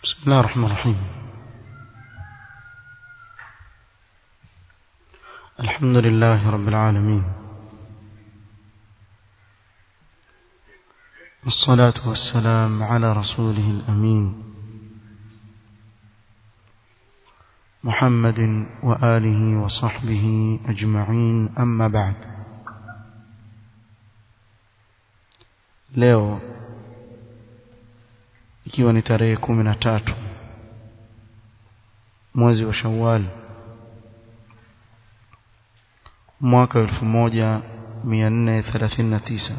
بسم الله الرحمن الرحيم الحمد لله رب العالمين والصلاة والسلام على رسوله الأمين محمد وآله وصحبه أجمعين أما بعد leo ikiwa ni tarehe kumi na tatu mwezi wa Shawwal mwaka elfu moja mia nne thelathini na tisa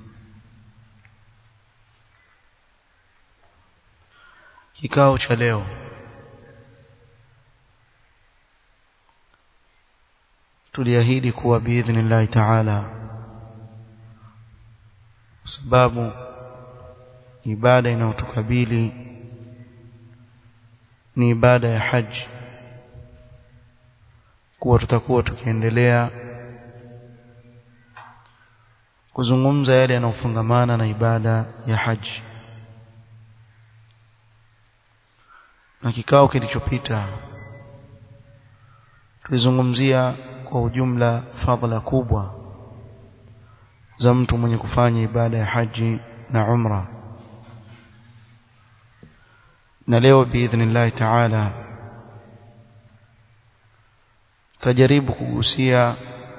kikao cha leo tuliahidi kuwa biidhnillahi taala kwa sababu ibada inayotukabili ni ibada ya haji kuwa tutakuwa tukiendelea kuzungumza yale yanayofungamana na ibada ya haji na kikao kilichopita tulizungumzia kwa ujumla fadhila kubwa za mtu mwenye kufanya ibada ya haji na umra na leo biidhnillah taala tajaribu kugusia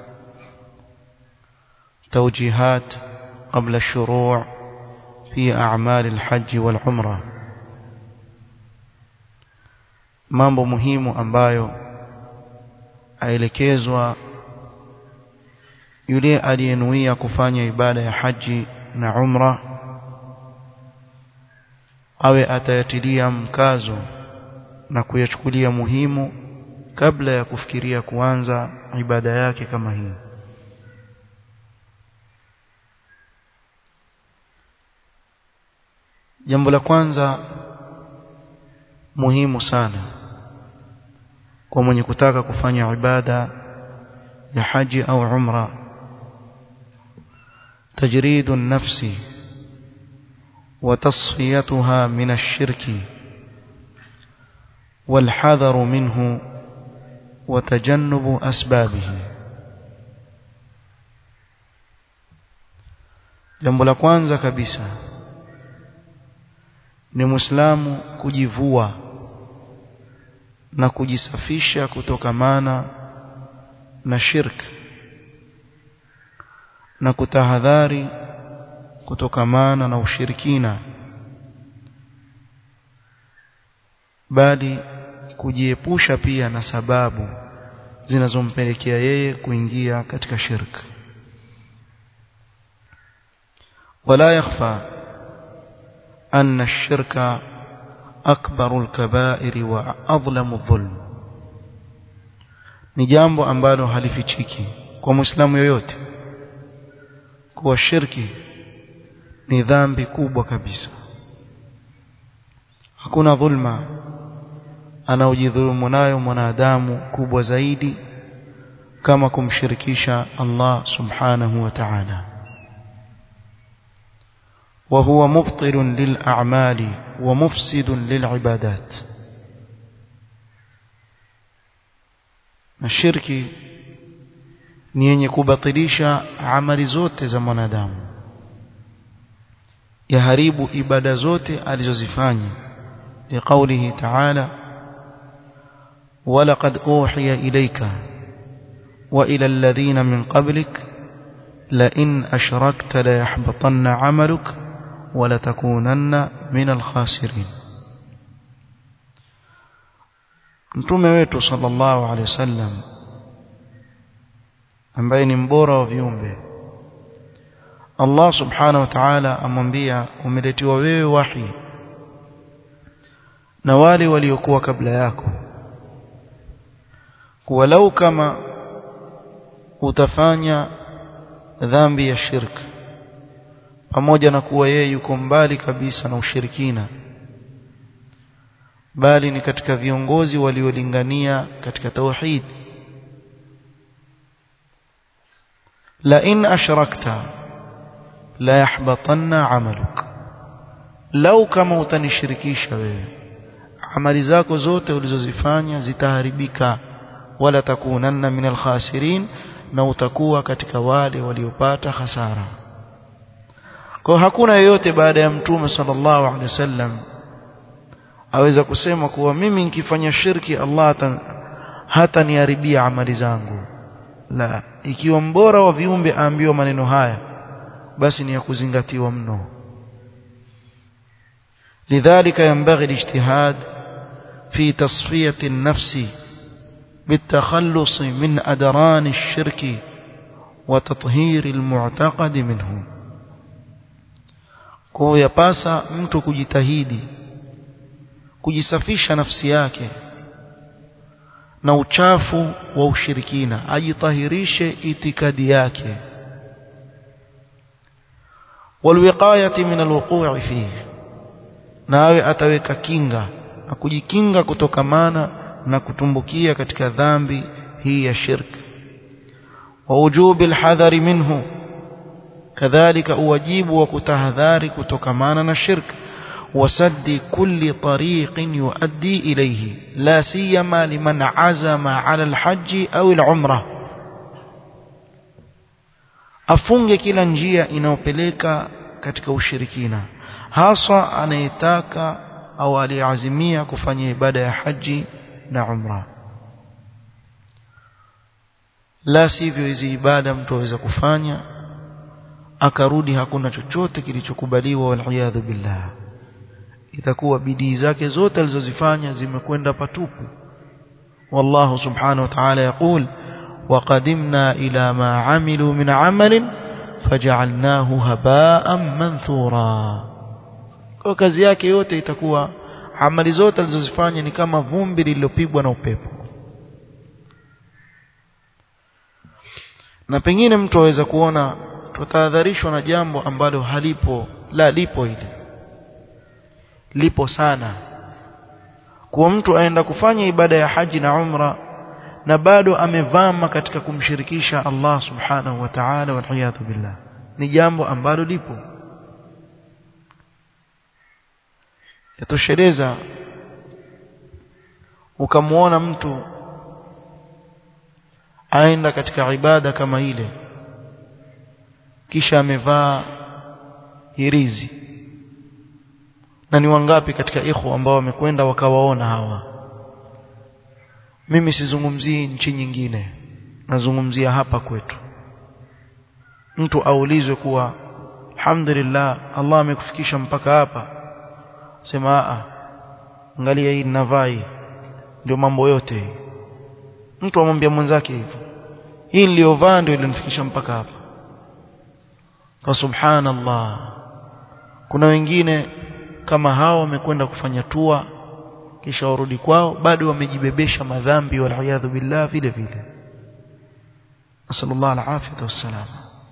توجيهات قبل الشروع في أعمال الحج والعمرة mambo muhimu ambayo aelekezwa yule aliyenuia kufanya ibada ya haji na umra awe atayatilia mkazo na kuyachukulia muhimu kabla ya kufikiria kuanza ibada yake kama hii jambo la kwanza muhimu sana kwa mwenye kutaka kufanya ibada ya haji au umra تجريد النفس وتصفيتها من الشرك والحذر منه وتجنب أسبابه jambo la kwanza kabisa ni muislamu kujivua na kujisafisha kutokamana na shirk na kutahadhari kutokamana na ushirikina bali kujiepusha pia na sababu zinazompelekea yeye kuingia katika shirk wala yakhfa anna ash-shirka akbaru al-kaba'ir wa adlamu adh-dhulm ni jambo ambalo halifichiki kwa muislamu yoyote kuwa shirki ni dhambi kubwa kabisa hakuna dhulma anaojidhulumu nayo mwanadamu kubwa zaidi kama kumshirikisha Allah subhanahu wa ta'ala وهو مبطل للأعمال ومفسد للعبادات الشرك ni yenye kubatilisha amali zote za mwanadamu yaharibu ibada zote alizozifanya liqaulihi ta'ala walaqad uhiya ilayka wa ila alladhina min qablik la in ashrakta la yahbatanna 'amaluk wa la takunanna min al-khasirin mtume wetu sallallahu alayhi wasallam ambaye ni mbora wa viumbe Allah subhanahu wa ta'ala amwambia umeletiwa wewe wahi na wale waliokuwa kabla yako walau kama utafanya dhambi ya shirk pamoja na kuwa yeye yuko mbali kabisa na ushirikina bali ni katika viongozi waliolingania katika tauhid la in ashrakta la yahbatanna amaluk lau kama utanishirikisha wewe amali zako zote ulizozifanya zitaharibika wala takunanna min alkhasirin na utakuwa katika wale waliopata hasara kwa hakuna yeyote baada ya mtume sallallahu alaihi wasallam aweza kusema kuwa mimi nikifanya shirki Allah hata niharibia amali zangu la ikiwa mbora wa viumbe aambiwa maneno haya basi ni ya kuzingatiwa mno لذلك ينبغي الاجتهاد في تصفية النفس بالتخلص من أدران الشرك وتطهير المعتقد منه kwa yapasa mtu kujitahidi kujisafisha nafsi yake na uchafu wa ushirikina ajitahirishe itikadi yake walwiqayati min alwuqu'i fihi nawe ataweka kinga na kujikinga kutokamana na kutumbukia katika dhambi hii ya shirk wa wujubi alhadhari minhu kadhalika uwajibu wa kutahadhari kutokamana na shirk وسد كل طريق يؤدي إليه لا سيما لمن عزم على الحج أو العمرة afunge kila njia inayopeleka katika ushirikina haswa anayetaka au aliazimia kufanya ibada ya haji na umra la sivyo hizi ibada mtu aweza kufanya akarudi hakuna chochote kilichokubaliwa waliyadhu billah itakuwa bidii zake zote alizozifanya zimekwenda patupu wallahu subhanahu wa ta'ala yaqul وقدمنا إلى ما عملوا من عمل فجعلناه هباء منثورا kwa kazi yake yote itakuwa amali zote alizozifanya ni kama vumbi lililopigwa na upepo na pengine mtu aweza kuona tutahadharishwa na jambo ambalo halipo la lipo hili lipo sana kuwa mtu aenda kufanya ibada ya haji na umra na bado amevama katika kumshirikisha Allah subhanahu wa ta'ala wal billah ni jambo ambalo lipo yatosheleza ukamwona mtu aenda katika ibada kama ile kisha amevaa hirizi na ni wangapi katika ikhwa ambao wamekwenda wakawaona hawa mimi sizungumzii nchi nyingine nazungumzia hapa kwetu mtu aulizwe kuwa alhamdulillah Allah amekufikisha mpaka hapa sema a angalia hii ninavai ndio mambo yote mtu amwambia mwenzake hivyo hii niliyovaa ndio ilinifikisha mpaka hapa kwa subhanallah kuna wengine kama hao wamekwenda kufanya tua kisha warudi kwao bado wamejibebesha madhambi waliyadhu billah vile vile nasallallahu alafiyata wassalam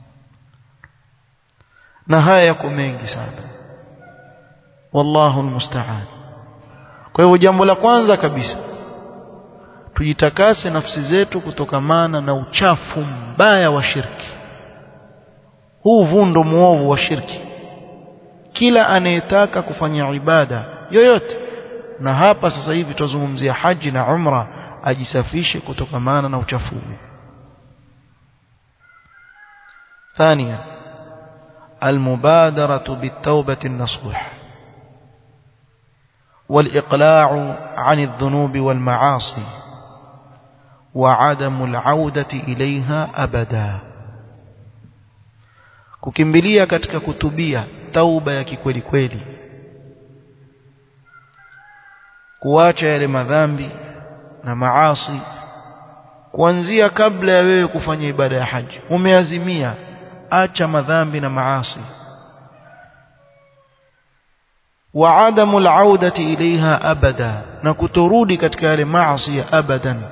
na haya yako mengi sana wallahu almusta'an kwa hivyo jambo la kwanza kabisa tujitakase nafsi zetu kutokamana na uchafu mbaya wa shirki huu vundo muovu wa shirki kila anayetaka kufanya ibada yoyote na hapa sasa hivi tuzungumzia haji na umra ajisafishe kutokamana na uchafu huu ثانيا المبادرة بالتوبة النصوح والإقلاع عن الذنوب والمعاصي وعدم العودة إليها أبدا kukimbilia katika kutubia tauba ya kikweli kweli kuacha yale madhambi na maasi kuanzia kabla ya wewe kufanya ibada ya haji umeazimia acha madhambi na maasi wa adamu al-audati ilaiha abada na kutorudi katika yale maasi abadan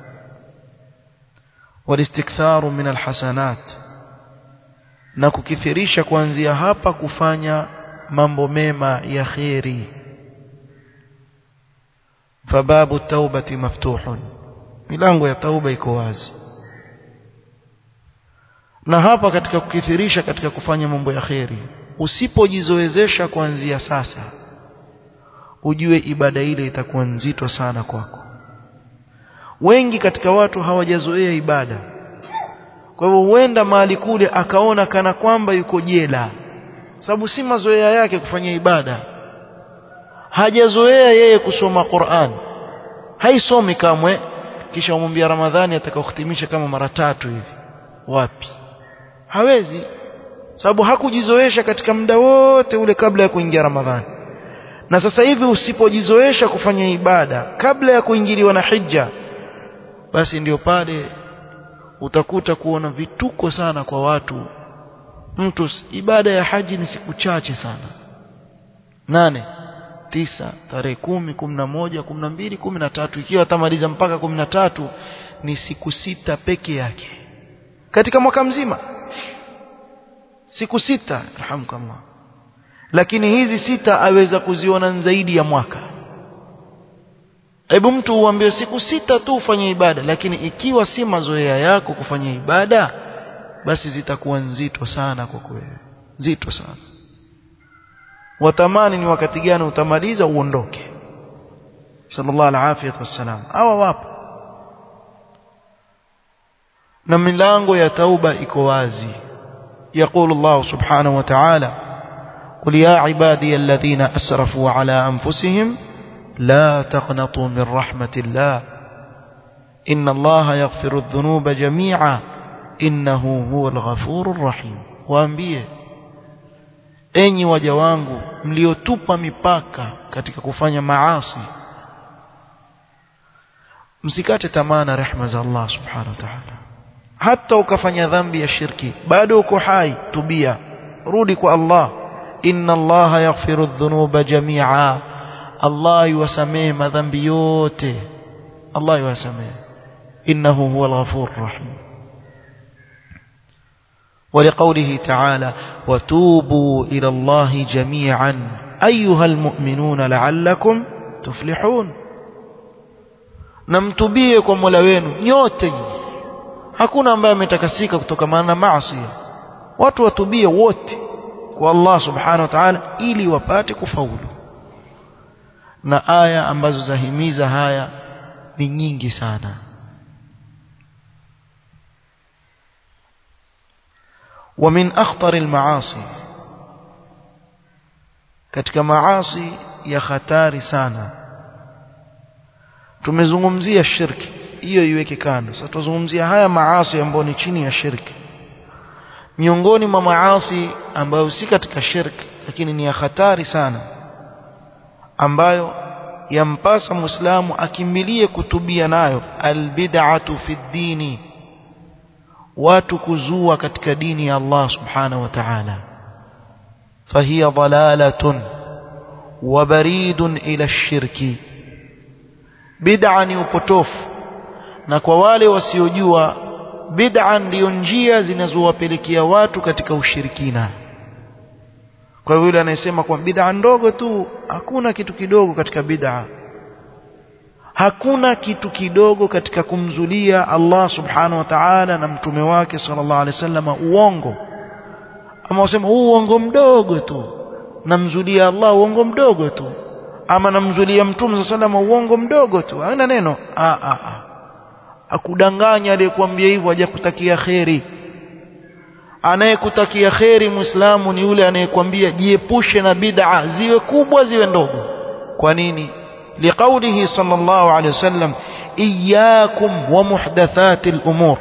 walistiktharu min alhasanat na kukithirisha kuanzia hapa kufanya mambo mema ya kheri fababu taubati maftuhun milango ya tauba iko wazi na hapa katika kukithirisha katika kufanya mambo ya kheri usipojizoezesha kuanzia sasa ujue ibada ile itakuwa nzito sana kwako wengi katika watu hawajazoea ibada kwa hivyo huenda mahali kule akaona kana kwamba yuko jela sababu si mazoea yake kufanya ibada hajazoea yeye kusoma Qur'an haisomi kamwe kisha umwambia Ramadhani atakaohitimisha kama mara tatu hivi wapi hawezi sababu hakujizoesha katika muda wote ule kabla ya kuingia Ramadhani na sasa hivi usipojizoesha kufanya ibada kabla ya kuingiliwa na hija basi ndio pale utakuta kuona vituko sana kwa watu mtu ibada ya haji ni siku chache sana nane tisa tarehe kumi kumi na moja kumi na mbili kumi na tatu ikiwa atamaliza mpaka kumi na tatu ni siku sita peke yake katika mwaka mzima siku sita alhamdulillah lakini hizi sita aweza kuziona zaidi ya mwaka hebu mtu uambie siku sita tu ufanye ibada lakini ikiwa si mazoea yako kufanya ibada basi zitakuwa nzito sana kwa kweli nzito sana watamani ni wakati gani utamaliza uondoke sallallahu alaihi wasallam hawa wapo na milango ya tauba iko wazi يقول الله سبحانه وتعالى قل يا عبادي الذين أسرفوا على أنفسهم لا تقنطوا من رحمة الله إن الله يغفر الذنوب جميعا إنه هو الغفور الرحيم waambie enyi waja wangu mliotupa mipaka katika kufanya maasi msikate tamaa na rehema za Allah subhanahu wa ta'ala hata ukafanya dhambi ya shirki bado uko hai tubia rudi kwa Allah inna Allah yaghfiru dhunuba jami'a Allah yuwasamehe madhambi yote Allah yuwasamehe innahu huwal ghafurur rahim ولقوله تعالى وتوبوا إلى الله جميعا أيها المؤمنون لعلكم تفلحون نمتبيه kwa Mola wenu nyote hakuna ambaye ametakasika kutokana na maasi watu watubie wote kwa Allah subhanahu wa ta'ala ili wapate kufaulu na aya ambazo zahimiza haya ni nyingi sana ومن أخطر المعاصي katika maasi ya hatari sana tumezungumzia shirki hiyo iweke kando sasa tuzungumzia haya maasi ambayo ni chini ya shirki miongoni mwa maasi ambayo si katika shirki lakini ni ya hatari sana ambayo yampasa muislamu akimbilie kutubia nayo albid'atu fi dini watu kuzua katika dini ya Allah subhanahu wa ta'ala fahiya dalalatun wa baridun ila shirki bid'a ni upotofu na kwa wale wasiojua bid'a ndiyo njia zinazowapelekea watu katika ushirikina kwa yule anayesema kwa bid'a ndogo tu hakuna kitu kidogo katika bid'a hakuna kitu kidogo katika kumzulia Allah subhanahu wa ta'ala na mtume wake sallallahu alaihi wasallam uongo ama useme huu uongo mdogo tu namzulia Allah uongo mdogo tu ama namzulia mtume sallallahu alaihi uongo mdogo tu haina neno a a a akudanganya aliyekuambia hivyo hajakutakia kheri anayekutakia kheri muislamu ni yule anayekwambia jiepushe na bid'a ziwe kubwa ziwe ndogo kwa nini لقوله صلى الله عليه وسلم إياكم ومحدثات الأمور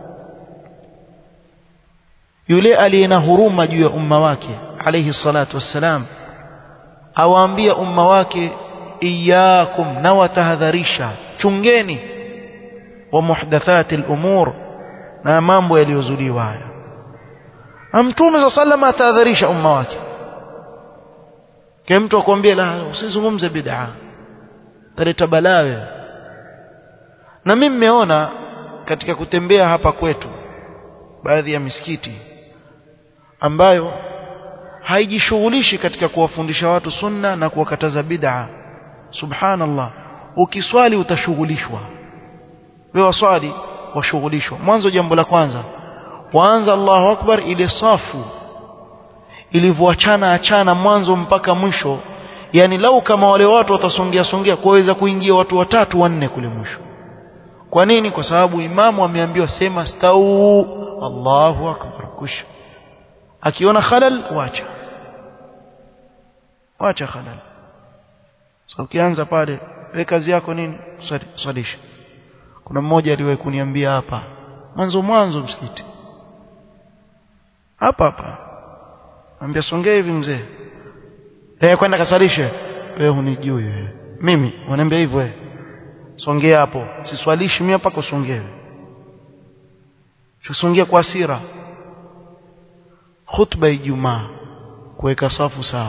yule aliyena huruma juu ya umma wake alayhi salatu wassalam awaambia umma wake iyakum na watahadharisha chungeni wa muhdathati al-umur na mambo yaliyozuliwa haya mtume sa sallam atahadharisha umma wake kile mtu akwambia la usizungumze bid'a taleta balawe na mimi nimeona katika kutembea hapa kwetu baadhi ya misikiti ambayo haijishughulishi katika kuwafundisha watu sunna na kuwakataza bid'a subhanallah ukiswali utashughulishwa wewe waswali washughulishwa mwanzo jambo la kwanza waanza Allahu akbar ile safu ilivyoachana achana mwanzo mpaka mwisho yani lau kama wale watu watasongea songea kuweza kuingia watu watatu wanne kule mwisho kwa nini kwa sababu imamu ameambiwa sema stau Allahu akbar kusha akiona khalal wacha wacha khalal so ukianza pale we kazi yako nini swalisha kuna mmoja aliwahi kuniambia hapa mwanzo mwanzo msikiti hapa hapa ambia songea hivi mzee eh kwenda kasalishe wewe hunijui wewe mimi wanaambia hivyo wewe songea hapo siswalishi mimi hapa kusongea tusongea kwa hasira khutba ijumaa kuweka safu sawa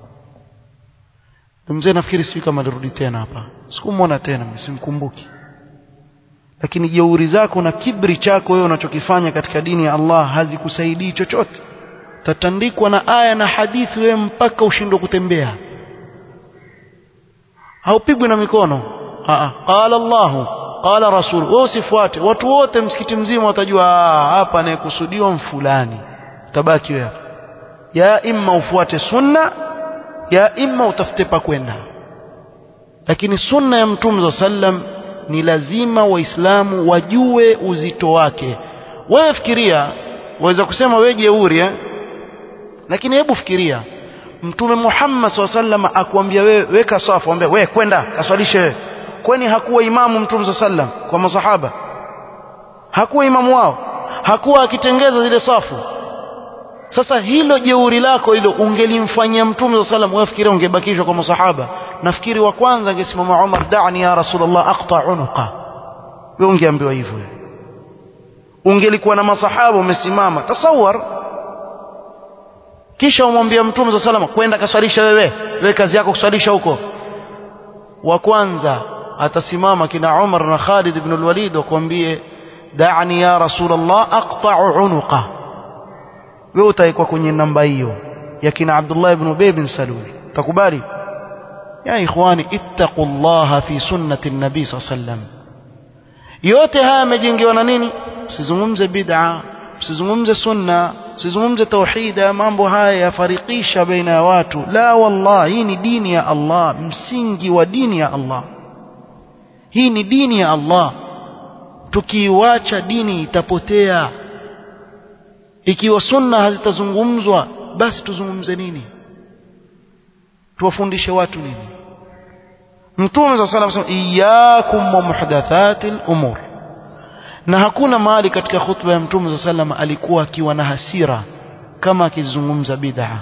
mzee nafikiri sijui kama alirudi tena hapa sikumwona tena simkumbuki lakini jeuri zako na kibri chako wewe unachokifanya katika dini ya Allah hazikusaidii chochote tatandikwa na aya na hadithi wewe mpaka ushindwe kutembea haupigwi na mikono Aa, qala Allah qala rasul wewe usifuate watu wote msikiti mzima watajua hapa anayekusudiwa mfulani tabaki wewe ya imma ufuate sunna ya imma utafute pa kwenda lakini sunna ya mtume sallam ni lazima waislamu wajue uzito wake wewe fikiria waweza kusema wewe jeuri eh lakini hebu fikiria mtume Muhammad SAW akwambia wewe weka safu ambia wewe kwenda kaswalishe wewe kwani hakuwa imamu mtume sallam kwa masahaba hakuwa imamu wao hakuwa akitengeza zile safu sasa hilo jeuri lako hilo ungelimfanyia mtume sallam wewe fikiria ungebakishwa kwa masahaba nafikiri wa kwanza angesimama Umar da'ni ya rasulullah aqta unuqa wewe ungeambiwa hivyo ungelikuwa na masahaba umesimama tasawar kisha umwambia mtume za salama kwenda kaswalisha wewe wewe kazi yako kuswalisha huko wa kwanza atasimama kina Umar na Khalid ibn al-Walid wakwambie da'ni ya rasulullah aqta'u unuqa wewe utaikuwa kwenye namba hiyo ya kina Abdullah ibn Ubay bin Salul takubali ya ikhwani ittaqullaha fi sunnati an-nabi sallam yote haya yamejengewa na nini msizungumze bid'a msizungumze sunna msizungumze tauhida mambo haya yafarikisha baina ya watu la wallah hii ni dini ya Allah msingi wa dini ya Allah hii ni dini ya Allah tukiiwacha dini itapotea ikiwa sunna hazitazungumzwa basi tuzungumze nini tuwafundishe watu nini mtume صلى الله عليه وسلم iyyakum wa muhdathatil umur na hakuna mahali katika khutba ya mtume صلى الله عليه وسلم alikuwa akiwa na hasira kama akizungumza bid'a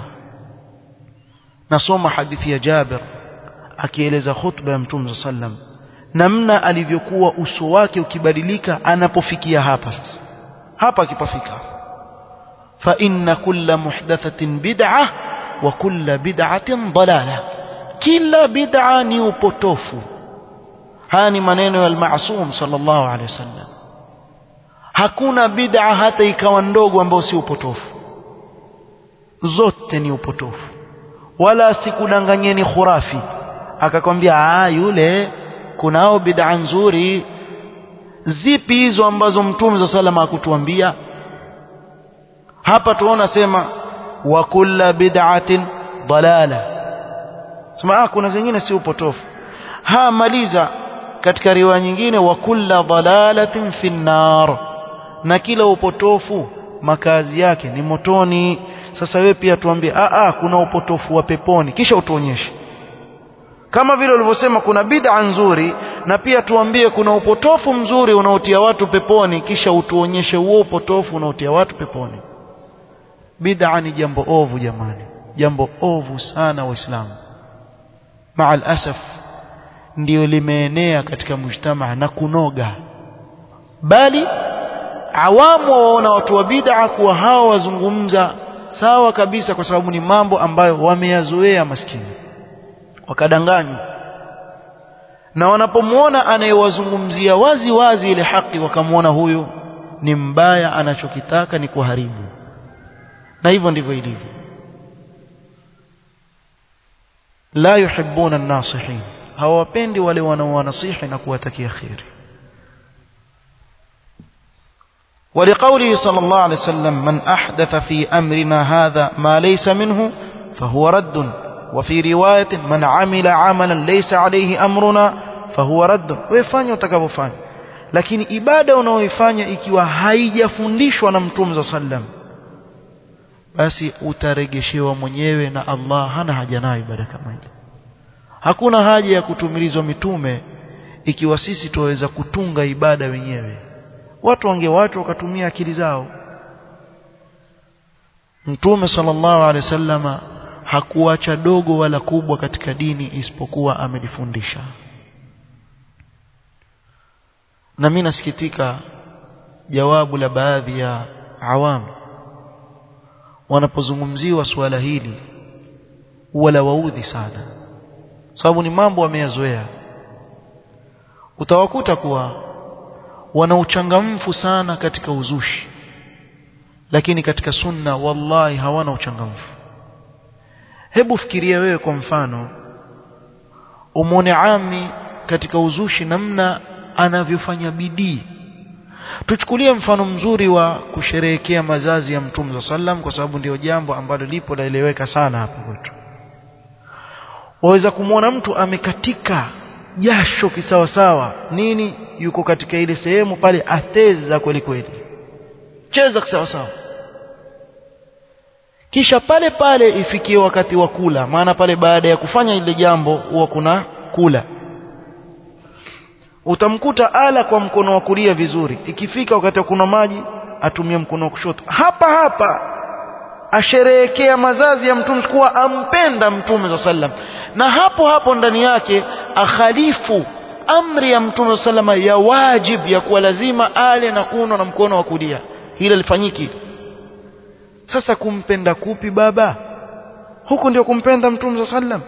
nasoma hadithi ya Jabir akieleza khutba ya mtume صلى الله عليه وسلم namna alivyokuwa uso wake ukibadilika anapofikia hapa sasa hapa akipafika fa inna kulla muhdathatin bid'ah wa kulla bid'atin dalalah kila bid'a ni upotofu haya ni maneno ya al-ma'sum sallallahu alaihi wasallam hakuna bid'a hata ikawa ndogo ambayo si upotofu zote ni upotofu wala sikudanganyeni khurafi akakwambia ah yule kunao bid'a nzuri zipi hizo ambazo mtume za salama akutuambia hapa tuona sema wa kulla bid'atin dalala sema ah kuna zingine si upotofu ha maliza katika riwaya nyingine wa kulla dalalatin fi nar na kila upotofu makazi yake ni motoni sasa wewe pia tuambie ah ah kuna upotofu wa peponi kisha utuonyeshe kama vile ulivyosema kuna bid'a nzuri na pia tuambie kuna upotofu mzuri unaotia watu peponi kisha utuonyeshe huo upotofu unaotia watu peponi bid'a ni jambo ovu jamani jambo ovu sana waislamu maal asaf ndio limeenea katika mujtamaa na kunoga bali awamu waona watu wa bid'a kuwa hawa wazungumza sawa kabisa kwa sababu ni mambo ambayo wameyazoea maskini wakadanganywa na wanapomwona anayewazungumzia wazi wazi ile haki wakamwona huyu ni mbaya anachokitaka ni kuharibu na hivyo ndivyo ilivyo la yuhibbuna an-nasihin hawapendi wale wanaowanasihi na kuwatakia khairi ولقوله صلى الله عليه وسلم من أحدث في أمرنا هذا ما ليس منه فهو رد وفي رواية من عمل عملا ليس عليه أمرنا فهو رد ويفanya utakavyofanya lakini ibada unaoifanya ikiwa haijafundishwa na mtume za sallam basi utaregeshewa mwenyewe na Allah hana haja nayo ibada kama ile hakuna haja ya kutumilizwa mitume ikiwa sisi tuweza kutunga ibada wenyewe watu wange watu wakatumia akili zao mtume sallallahu alaihi wasallama hakuacha dogo wala kubwa katika dini isipokuwa amelifundisha na mimi nasikitika jawabu la baadhi ya awamu wanapozungumziwa suala hili wala waudhi sana sababu ni mambo wameyazoea utawakuta kuwa wana uchangamfu sana katika uzushi lakini katika sunna wallahi hawana uchangamfu hebu fikiria wewe kwa mfano umwone ami katika uzushi namna anavyofanya bidii tuchukulie mfano mzuri wa kusherehekea mazazi ya mtume za sallam kwa sababu ndio jambo ambalo lipo laeleweka sana hapa kwetu waweza kumwona mtu amekatika jasho kisawasawa nini yuko katika ile sehemu pale ateza kweli kweli cheza kisawasawa kisha pale pale ifikie wakati wa kula maana pale baada ya kufanya ile jambo huwa kuna kula utamkuta ala kwa mkono wa kulia vizuri ikifika wakati wa kuna maji atumie mkono wa kushoto hapa hapa asherehekea mazazi ya mtume kuwa ampenda mtume za sallam na hapo hapo ndani yake akhalifu amri ya mtume sallama ya wajib ya kuwa lazima ale na kunywa na mkono wa kulia hilo lifanyiki sasa kumpenda kupi baba huku ndio kumpenda mtume za sallam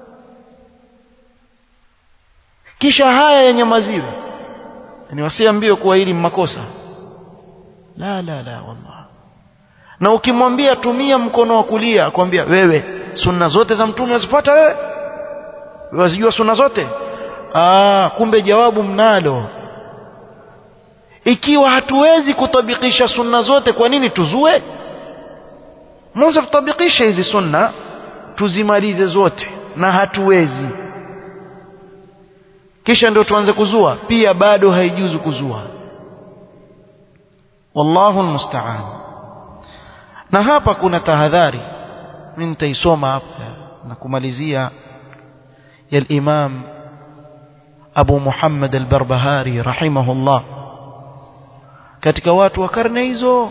kisha haya yanyamaziwe ni wasiambie kuwa hili makosa la la la wallah na ukimwambia tumia mkono wa kulia akwambia wewe sunna zote za mtume wazifuata wewe wazijua sunna zote Aa, kumbe jawabu mnalo ikiwa hatuwezi kutabikisha sunna zote kwa nini tuzue mwanzo tutabikisha hizi sunna tuzimalize zote na hatuwezi kisha ndio tuanze kuzua pia bado haijuzu kuzua wallahu almusta'an na hapa kuna tahadhari mimi nitaisoma hapa na kumalizia ya al-Imam Abu Muhammad al-Barbahari rahimahullah katika watu wa karne hizo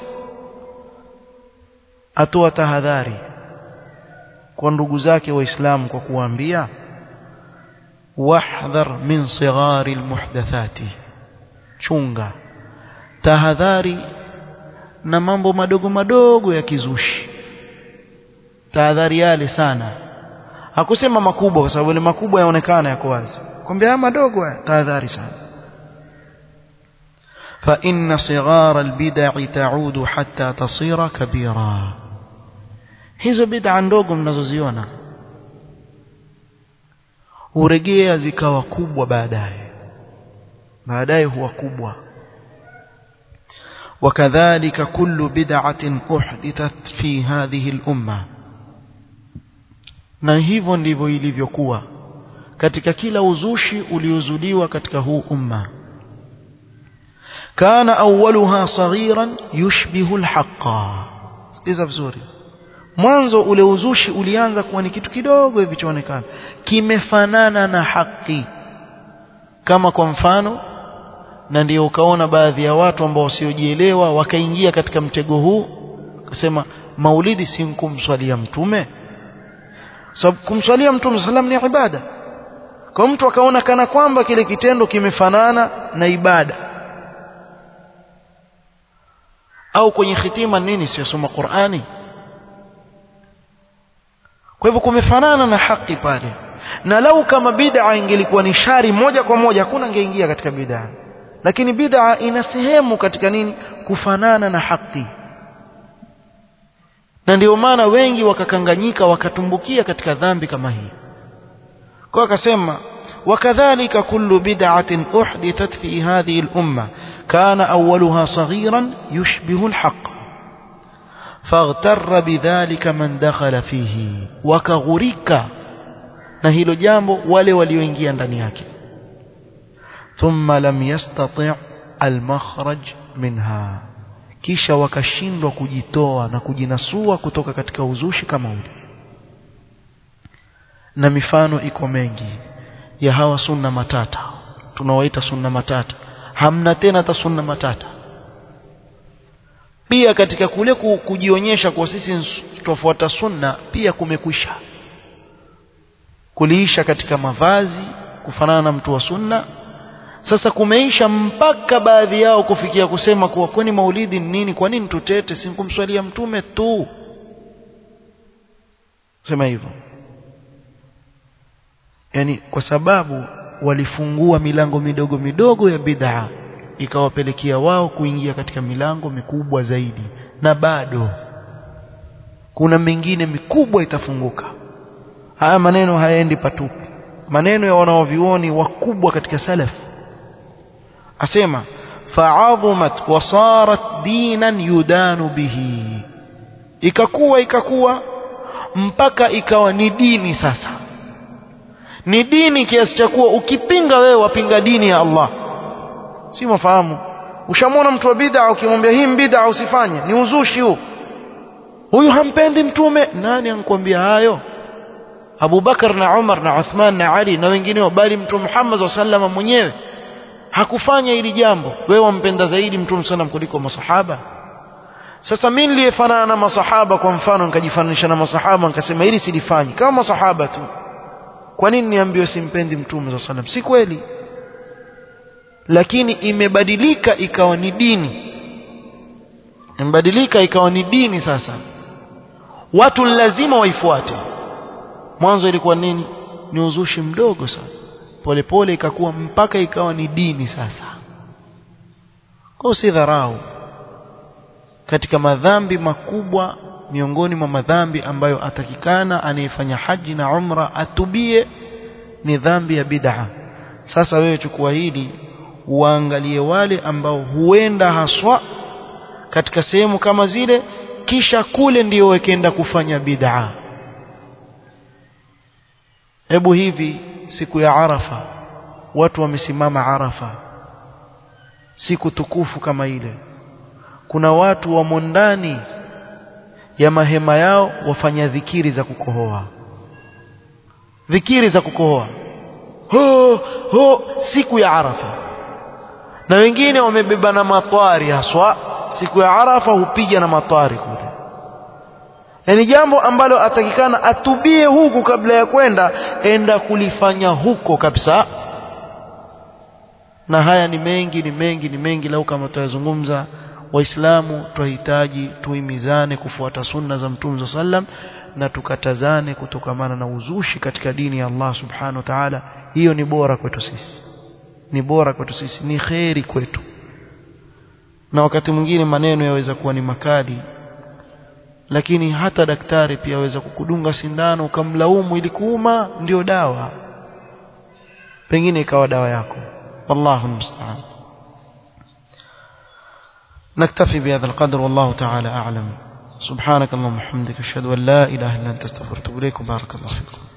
atoa tahadhari kwa ndugu zake waislamu kwa kuwaambia wahdhar min sighari almuhdathati chunga tahadhari na mambo madogo madogo ya kizushi tahadhari yale sana hakusema makubwa kwa sababu ile makubwa yaonekana yako wazi kwambia haya madogo haya tahadhari sana fa inna sighara albid'i ta'udu hatta tasira kabira hizo bid'a ndogo mnazoziona huregea zikawa kubwa baadaye baadaye huwa kubwa وكذلك كل بدعة أحدثت في هذه الأمة na hivyo ndivyo ilivyokuwa katika kila uzushi uliozuliwa katika huu umma kana awwaluha saghiran yushbihu alhaqa sikiza vizuri mwanzo ule uzushi ulianza kuwa ni kitu kidogo hivi chaonekana kimefanana na haki kama kwa mfano na ndio ukaona baadhi ya watu ambao wasiojielewa wakaingia katika mtego huu akasema maulidi si kumswalia mtume sababu kumswalia mtume sallam ni ibada kwa mtu akaona kana kwamba kile kitendo kimefanana na ibada au kwenye khitima nini siyosoma Qur'ani kwa hivyo kumefanana na haki pale na lau kama bid'a ingelikuwa ni shari moja kwa moja hakuna angeingia katika bid'a lakini bid'a ina sehemu katika nini kufanana na haki na ndio maana wengi wakakanganyika wakatumbukia katika dhambi kama hii kwa akasema wakadhalika kullu bid'atin uhdithat fi hadhihi al-umma kana awwaluha saghiran yushbihu al-haqq فاغتر بذلك من دخل فيه وكغرك na hilo jambo wale walioingia ndani yake thumma lam yastati' al-makhraj minha kisha wakashindwa kujitoa na kujinasua kutoka katika uzushi kama ule na mifano iko mengi ya hawa sunna matata tunawaita sunna matata hamna tena hata sunna matata pia katika kule kujionyesha kwa sisi tufuata sunna pia kumekwisha kuliisha katika mavazi kufanana na mtu wa sunna sasa kumeisha mpaka baadhi yao kufikia kusema kuwa kwani maulidi ni nini kwa nini tutete si kumswalia mtume tu sema hivyo yani kwa sababu walifungua milango midogo midogo ya bid'a ikawapelekea wao kuingia katika milango mikubwa zaidi na bado kuna mingine mikubwa itafunguka haya maneno hayaendi patupu maneno ya wanaovioni wakubwa katika salaf asema fa'adhumat wa sarat dinan yudanu bihi ikakuwa ikakuwa mpaka ikawa ni dini sasa ni dini kiasi cha kuwa ukipinga wewe wapinga dini ya Allah si mafahamu ushamwona mtu wa bid'a ukimwambia hii bid'a usifanye ni uzushi huu huyu hampendi mtume nani ankwambia hayo Abu Bakar na Umar na Uthman na Ali na wengineo bali mtume Muhammad wa sallama mwenyewe hakufanya hili jambo wewe wampenda zaidi mtume sallam kuliko masahaba sasa mimi niliyefanana na masahaba kwa mfano nikajifananisha na masahaba nikasema hili silifanyi kama masahaba tu kwa nini niambiwe simpendi mtume sallam si kweli lakini imebadilika ikawa ni dini imebadilika ikawa ni dini sasa watu lazima waifuate mwanzo ilikuwa nini ni uzushi mdogo sana polepole ikakuwa mpaka ikawa ni dini sasa kwa si dharau katika madhambi makubwa miongoni mwa madhambi ambayo atakikana anayefanya haji na umra atubie ni dhambi ya bid'a sasa wewe chukua hili uangalie wale ambao huenda haswa katika sehemu kama zile kisha kule ndio wekenda kufanya bid'a hebu hivi siku ya Arafa watu wamesimama Arafa siku tukufu kama ile kuna watu wamo ndani ya mahema yao wafanya dhikiri za kukohoa dhikiri za kukohoa ho ho siku ya Arafa na wengine wamebeba na matwari haswa siku ya Arafa hupiga na matwari kule yani jambo ambalo atakikana atubie huku kabla ya kwenda enda kulifanya huko kabisa na haya ni mengi ni mengi ni mengi lau kama tutazungumza waislamu twahitaji tuimizane kufuata sunna za mtume sallam na tukatazane kutokamana na uzushi katika dini ya Allah subhanahu wa ta'ala hiyo ni bora kwetu sisi ni bora kwetu sisi ni kheri kwetu na wakati mwingine maneno yaweza kuwa ni makali lakini hata daktari pia aweza kukudunga sindano ukamlaumu ili kuuma ndio dawa pengine ikawa dawa yako wallahu musta'an نكتفي بهذا القدر والله تعالى أعلم سبحانك اللهم وبحمدك أشهد أن لا إله إلا أنت استغفرك وأتوب إليك وبارك الله فيكم